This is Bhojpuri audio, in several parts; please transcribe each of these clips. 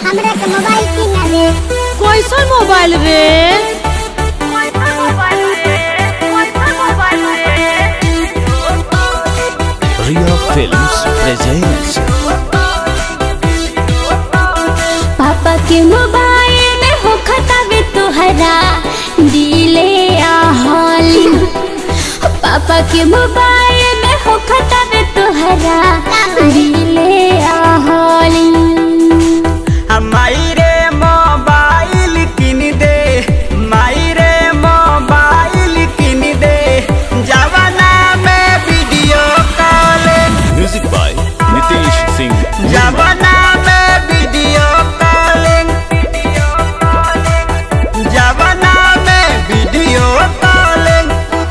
हमरा के मोबाइल किना दे कैसन मोबाइल रे Ria Films presents पापा के मोबाइल में हो खतावे तोहरा दिले आहाली पापा के मोबाइल में हो खतावे तोहरा दिले आहाली माई रे मोबाइल किन दे माई रे मोबाइल किन दे जवाना में video call music by Nitesh Singh Nirmal. जवाना में वीडियो कॉलिंग जवाना में वीडियो कॉलिंग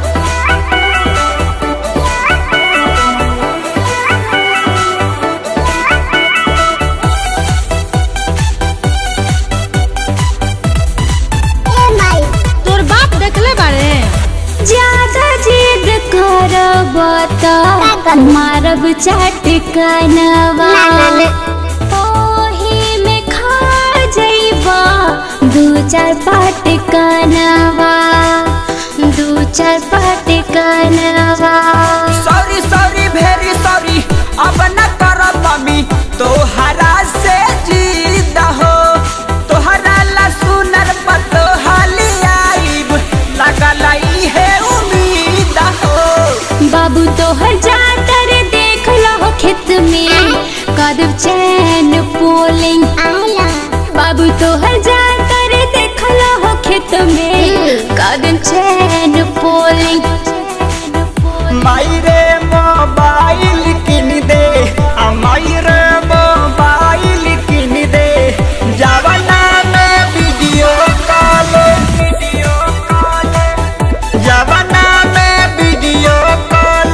ए माई तोर बाप देखले बारे ज्यादा जिद करब त मारब चाट कनवा ना ना ना ओही में खा जइबा दू चार पाट कनवा दू चार पाट कनवा सॉरी सॉरी वेरी सॉरी अब न करब मम्मी तोहरा से जीद हो तोहरा ला सुनर पतो हाली आइब लगल ई है उम्मीद हो बाबू तोहर जातर देख लो खेत में कदम चैन पोलिंग आला बाबू तोहर जातर देख लो खेत में कदम चैन पोलिंग माई रे मोबाइल किन दे आ माई रे मोबाइल किन दे जवाना में वीडियो कॉल वीडियो कॉल जवाना में वीडियो कॉल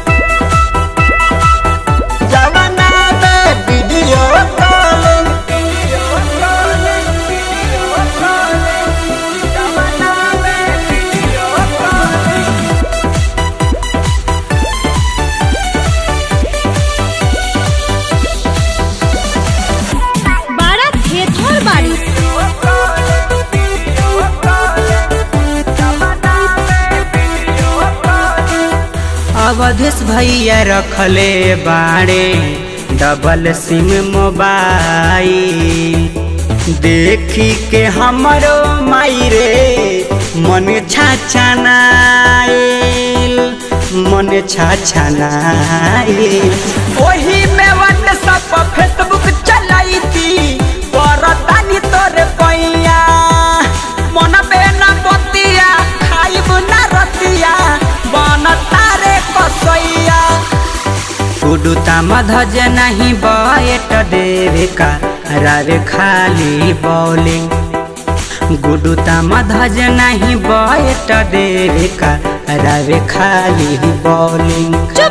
जवाना में video call video call video call जवाना में वीडियो कॉल बारा थेथर बाड़ी अवधेश भैया रखले बाड़े डबल सिम मोबाइल देखी के हमरो माई रे मन छाछनाइल मन छाछनाइल ओही में व्हाट्सएप फेसबुक चलाई थी परतानी तोरे पैया मन बेना बतिया खाइब ना रतिया बन तारे कसैया उडुता मधज नहीं बयट देवे का रावे खाली बॉलिंग गुडुता मधज नहीं बयट देवे का रावे खाली बॉलिंग